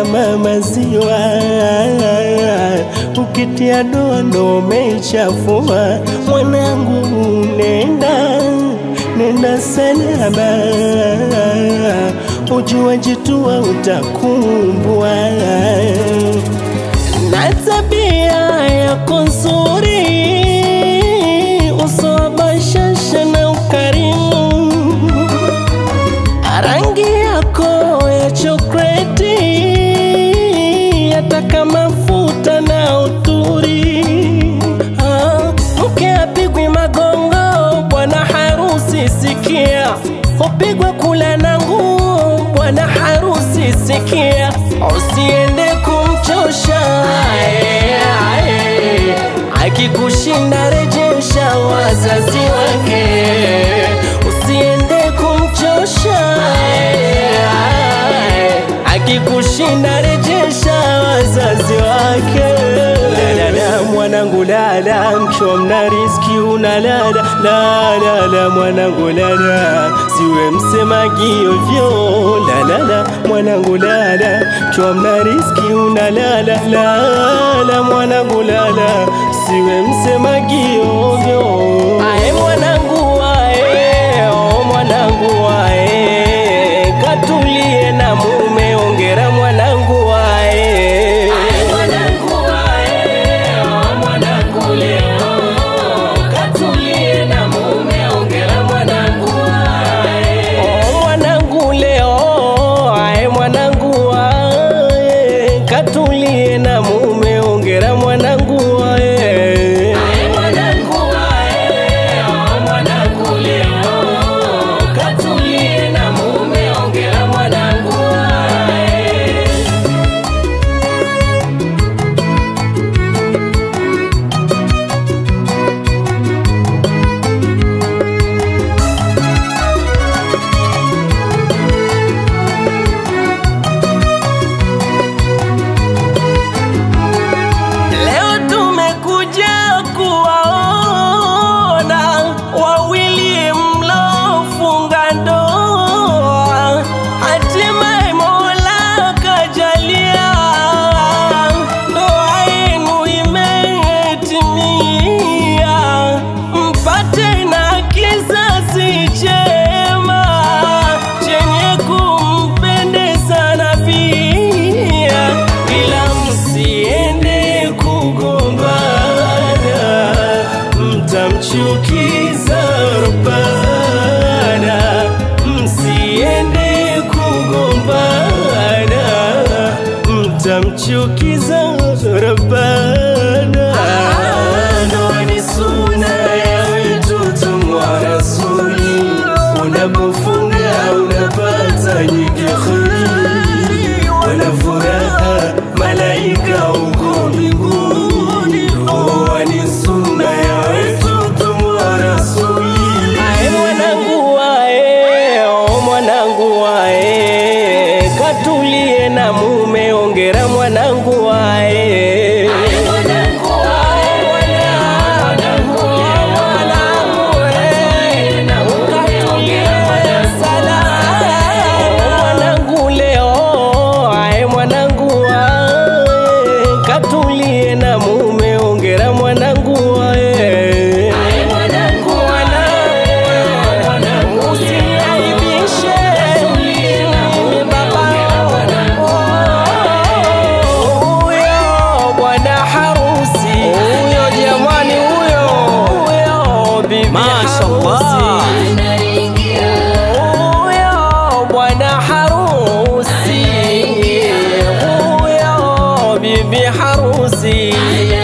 kama maziwa, ukitia doa ndo umeichafua. Mwanangu, nenda nenda salama, ujua jitua utakumbwa na tabia yako nzuri, uso wa bashasha na ukarimu, rangi yako ya chokreti, yataka mafuta na uturi. Ah, Mke apigwi magongo, bwana harusi sikia, upigwe kula na nguo, bwana harusi sikia, usiende kumchosha ae, ae. Akikushinda rejesha wazazi wake, usiende kumchosha ae, ae. Akikushinda rejesha wazazi wake. Lala mwanangu lala, mchomna riski unalala lala mwanangu lala, siwe msemaji ovyo lala mwanangu lala, mchomna riski unalala lala mwanangu lala, siwe msemaji ovyo. Ae mwanangu ae, oh mwanangu ae, katulie na mume, ongera mwanangu ae. Oh, mwanangu leo, ae mwanangu ae, katulie na mume, ongera mwanangu ae. Leo tumekuja kuwaona wawili mlofunga ndoa, hatimaye Mola kajalia ndoa yenu imetimia, mpate na kizazi chema chenye kumpendeza na pia, ila msiende kugombana, mtamchukiza Rabbana. Msiende kugombana, mtamchukiza Rabbana. Ndoa ni suna ya mtoto wa Rasuli, unapofunga unapata nyingi kheri, wana furaha malaika huko mbinguni. Ndoa ni suna ya mtoto wa Rasuli. Ae mwanangu ae, oh mwanangu ae, katulie na mume, ongera mwanangu ae. Mwanangu leo, ae mwanangu ae, katulie na mume, ongera mwanangu ae. Usiniaibishe, baba. Huyo bwana harusi, huyo jamani, huyo huyo bibi Mashallah. harusi. Huyo bwana harusi, huyo bibi harusi,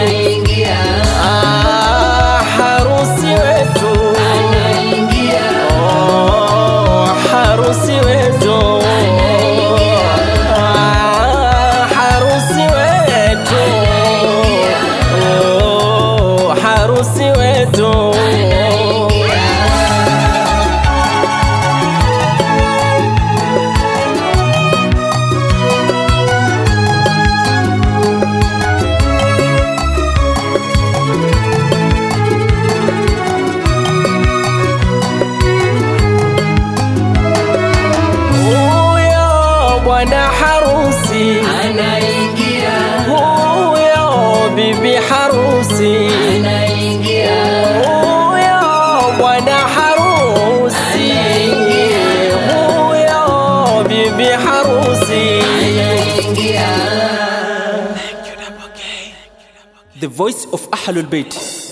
ah, harusi wetu, oh, harusi wetu, ah, harusi wetu, oh, harusi wetu. Huyo bwana harusi bibi harusi huyo bwana harusi huyo bibi harusi The voice of Ahlul Bayt